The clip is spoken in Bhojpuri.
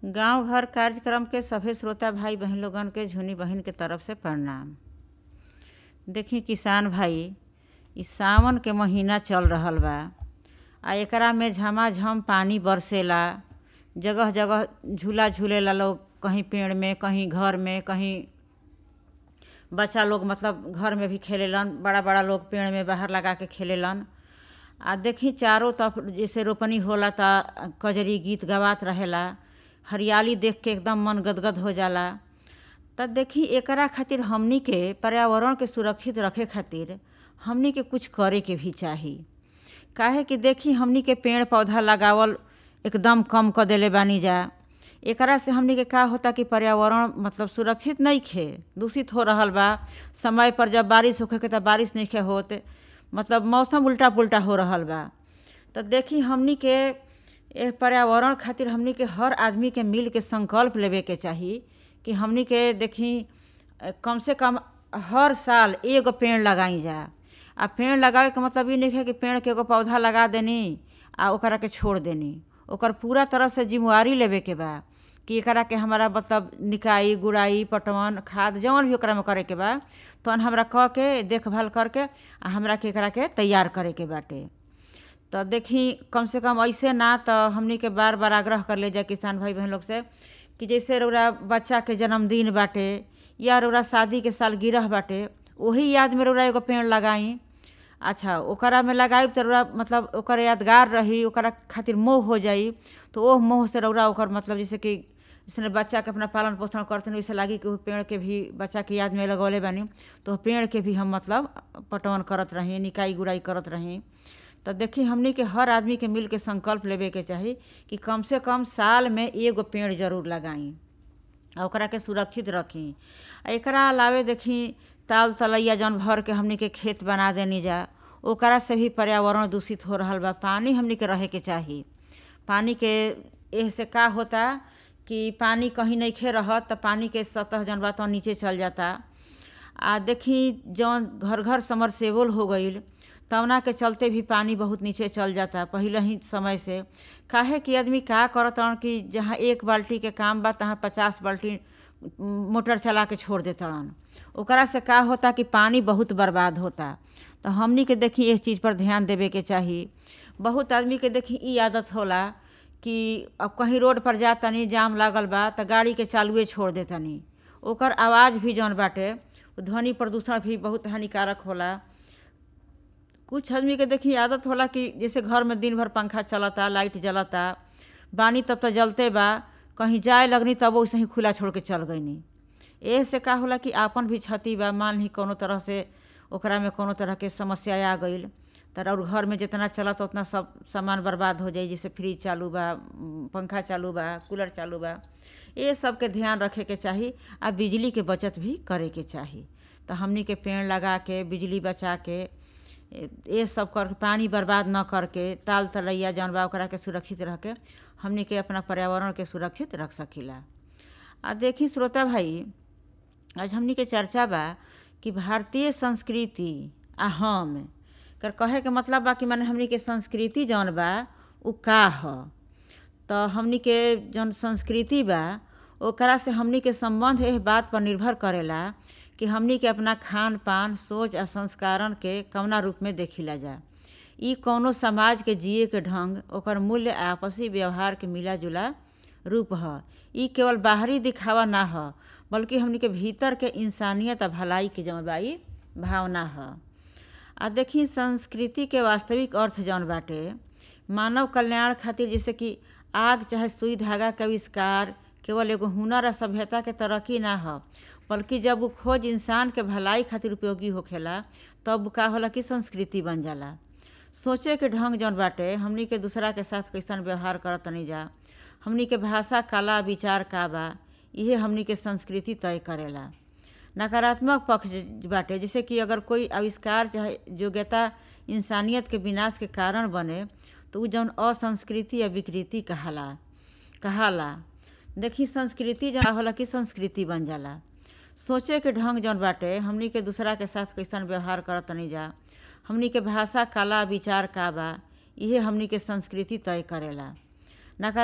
गांव घर कार्यक्रम के सभे श्रोता भाई बहन लोगन के झुनी बहिन के तरफ से प्रणाम देखी किसान भाई इ सावन के महीना चल रहल बा आ एकरा में झमाझम पानी बरसेला जगह जगह झूला झूलेला लोग कहीं पेड़ में कहीं घर में कहीं बच्चा लोग मतलब घर में भी खेलेलन बड़ा बड़ा लोग पेड़ में बाहर लगा के खेलेलन आ देखी चारों तरफ जैसे रोपनी होला त कजरी गीत गवात रहेला हरियाली देख के एकदम मन गदगद हो जाला त देखी एकरा खातिर हमनी के पर्यावरण के सुरक्षित रखे खातिर हमनी के कुछ करे के भी चाही काहे कि देखी हमनी के पेड़ पौधा लगावल एकदम कम कर देले बानी जा एकरा से हमनी के का होता कि पर्यावरण मतलब सुरक्षित नहीं खे दूषित हो रहल बा समय पर जब बारिश होखे के तब बारिश नहीं खे होत मतलब मौसम उल्टा पुल्टा हो रहल बा तो देखी हमनी के ए पर्यावरण खातिर हमनी के हर आदमी के मिल के संकल्प लेवे के चाही कि हमनी के देखी कम से कम हर साल एगो पेड़ लगाई जा आ पेड़ लगावे के मतलब ई नहीं है कि पेड़ के एगो पौधा लगा देनी आ ओकरा के छोड़ देनी ओकर पूरा तरह से जिम्मेवारी लेवे के बा कि एकरा के हमारा मतलब निकाई गुड़ाई पटवन खाद जौन भी ओकरा में करे के बा तहन हमरा कह के देखभाल करके आ हमरा के एकरा के तैयार करे के बाटे तो देखी कम से कम ऐसे ना तो हमनी के बार बार आग्रह कर ले जाए किसान भाई बहन लोग से कि जैसे रौरा बच्चा के जन्मदिन बाटे या रौरा शादी के साल गिरह बाटे वही याद में रौरा एगो पेड़ लगाई अच्छा ओकरा में लगाई तो रौरा मतलब ओकर यादगार रही ओकरा खातिर मोह हो जाई तो ओह मोह से रौरा ओकर मतलब जैसे कि जैसे बच्चा के अपना पालन पोषण करते वैसे लागी कि पेड़ के भी बच्चा के याद में लगौले बानी तो पेड़ के भी हम मतलब पटवन करत रही निकाई गुड़ाई करत रही तो देखी हमनी के हर आदमी के मिल के संकल्प लेवे के चाही कि कम से कम साल में एगो पेड़ जरूर लगाई आ ओकरा के सुरक्षित रखी आ एकरा अलावे देखी ताल तलैया जौन भर के हमनी के खेत बना देनी जा ओकरा से भी पर्यावरण दूषित हो रहल बा पानी हमनी के रहे के चाही पानी के एह से का होता कि पानी कहीं नहीं खे रहत तो पानी के सतह जौन बा तो नीचे चल जाता आ देखी जौन घर घर समरसेबल हो गईल तवना के चलते भी पानी बहुत नीचे चल जाता पहले ही समय से काहे कि आदमी का करत कि जहाँ एक बाल्टी के काम बा तहाँ पचास बाल्टी मोटर चला के छोड़ देतड़न ओकरा से का होता कि पानी बहुत बर्बाद होता तो हमनी के देखी इस चीज़ पर ध्यान देवे के चाही बहुत आदमी के देखी ई आदत होला कि अब कहीं रोड पर जा तनी जाम लागल बा तो गाड़ी के चालुए छोड़ दे तनी ओकर आवाज़ भी जौन बाटे ध्वनि प्रदूषण भी बहुत हानिकारक होला कुछ आदमी के देखी आदत होला कि जैसे घर में दिन भर पंखा चलता लाइट जलता बानी तब तो जलते बा कहीं जाए लगनी तब वैसे ही खुला छोड़ के चल गईनी एह से का होला कि आपन भी क्षति बा मान ही कोनो तरह से ओकरा में कोनो तरह के समस्या आ गई तर और घर में जितना चलत उतना सब सामान बर्बाद हो जाई जैसे फ्रिज चालू बा पंखा चालू बा कूलर चालू बा ये सब के ध्यान रखे के चाही आ बिजली के बचत भी करे के चाही तो हमनी के पेड़ लगा के बिजली बचा के ये सब कर पानी बर्बाद न करके ताल तलैया जौन बा ओकरा के सुरक्षित रह के हमनी के अपना पर्यावरण के सुरक्षित रख सकीला आ देखी श्रोता भाई आज हमनी के चर्चा बा कि भारतीय संस्कृति आ हम कर कहे के मतलब बा कि माने हमनी के संस्कृति जौन बा उ का ह तो हमनी के जौन संस्कृति बा ओकरा से हमनी के संबंध एह बात पर निर्भर करेला कि हमनी के अपना खान पान सोच आ संस्कारण के कवना रूप में देखिला जा ई कौनो समाज के जिए के ढंग ओकर मूल्य आपसी व्यवहार के मिला जुला रूप ह ई केवल बाहरी दिखावा ना ह बल्कि हमनी के भीतर के इंसानियत आ भलाई के जौन बा ई भावना ह आ देखी संस्कृति के वास्तविक अर्थ जौन बाटे मानव कल्याण खातिर जैसे कि आग चाहे सुई धागा के आविष्कार केवल एगो हुनर आ सभ्यता के तरक्की ना ह बल्कि जब वो खोज इंसान के भलाई खातिर उपयोगी होखेला तब का होला कि संस्कृति बन जाला सोचे के ढंग जौन बाटे हमनी के दूसरा के साथ कैसन व्यवहार करत तनी जा हमनी के भाषा कला विचार का बा इहे हमनी के संस्कृति तय करेला नकारात्मक पक्ष बाटे जैसे कि अगर कोई आविष्कार चाहे योग्यता इंसानियत के विनाश के कारण बने तो उ जौन असंस्कृति या विकृति कहाला कहाला देखी संस्कृति जौन होला कि संस्कृति बन जाला सोचे के ढंग जौन बाटे हमनी के दूसरा के साथ कैसन व्यवहार करत तनी जा हमनी के भाषा कला विचार का बा इहे हमनी के संस्कृति तय करेला